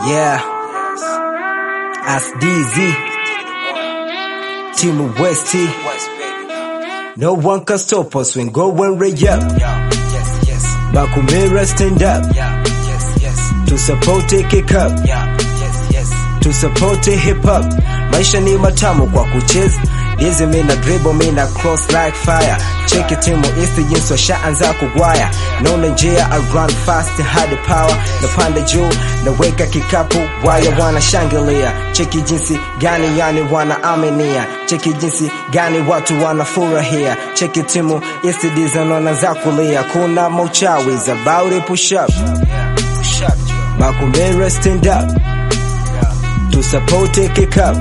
Yeah. As DZ. Team West T. No one can stop us when going way up. Bakumira stand up. To support it kick up. To support it hip hop. Maisha ni matamu kwa kucheza. Dizi mina dribble mina cross like fire. Cheki timu isi jinsi washaanza kugwaya. Naona njia I run fast hadi power. Napanda juu naweka kikapu waya wanashangilia. Cheki jinsi gani yani wanaaminia. Cheki jinsi gani watu wanafurahia. Cheki timu isi dizi wanaanza kulia. Kuna mauchawi about it push up. Makumera stand up. To support it kick up.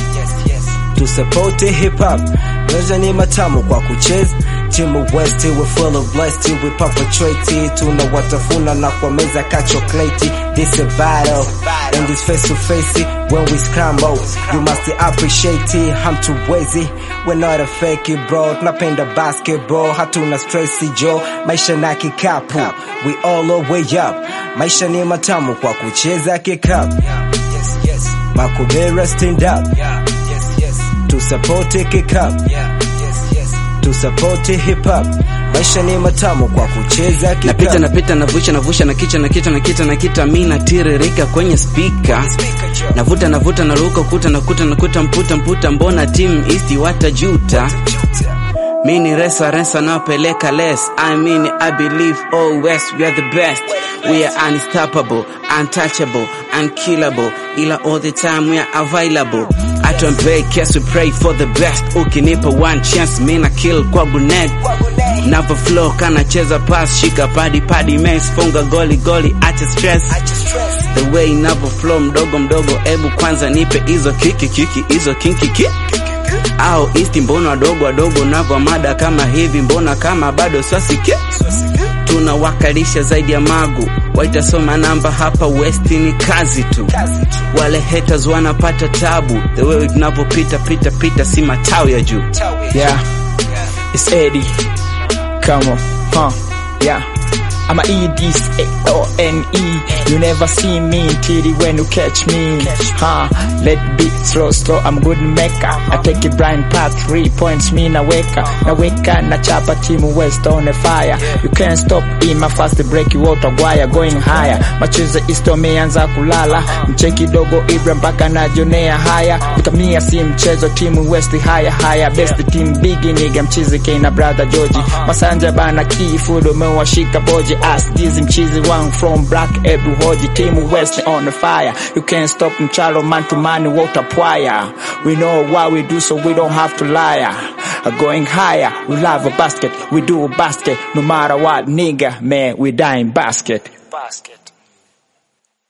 To support it hip hop. Maisha ni matamu kwa kucheza. Timu West we full of blessed we perpetrate tuna watafuna na kwa meza ka chocolate this a battle and this face to face when we scramble you must appreciate it hamtuwezi we're not a fake bro tunapenda basketball hatuna stress jo maisha na kikapu we all the way up maisha ni matamu kwa kucheza kikapu Makubera stand up to support it kick up to support it hip hop maisha ni matamu kwa kucheza kick napita up. napita navusha navusha na kicha na kita na kita na kita mi natiririka kwenye spika navuta navuta naruka kuta nakuta nakuta mputa mputa mbona team east watajuta mi ni resa resa naopeleka less i mean i believe all west we are the best we are unstoppable untouchable unkillable ila all the time we are available atuambei kes we pray for the best ukinipa one chance mi na kill kwa grenade Navo flow kanacheza pass shika padi padi mess funga goli goli acha stress the way navo flow mdogo mdogo ebu kwanza nipe hizo kiki kiki hizo kinki ki au isti mbona wadogo wadogo navo mada kama hivi mbona kama bado swasiki tunawakalisha zaidi ya magu waitasoma namba hapa west ni kazi tu wale haters wanapata tabu the way tunavyopita pita pita si matao ya juu Yeah, it's Eddie. Come on, huh? Yeah. I'm a E D S A O N E. You never see me till when you catch me. Huh? Let be slow, slow. I'm good maker. I take a blind path, three points. Me na weka, na weka na chapa team west on a fire. You can't stop in my fast break you out gwaya going higher. Machezo isto meanza kulala. Mcheki dogo Ibra mpaka najonea haya. Utamia si mchezo timu west haya haya. Best team big nigga mchizi K na brother George. Masanja bana key food umewashika boji. Ask dizi mchizi wangu from black Ebu hoji. Team west on the fire. You can't stop mchalo man to man water pwaya. We know what we do so we don't have to lie. Going higher, we love a basket, we do a basket, no matter what nigga, man, we die in basket. Basket.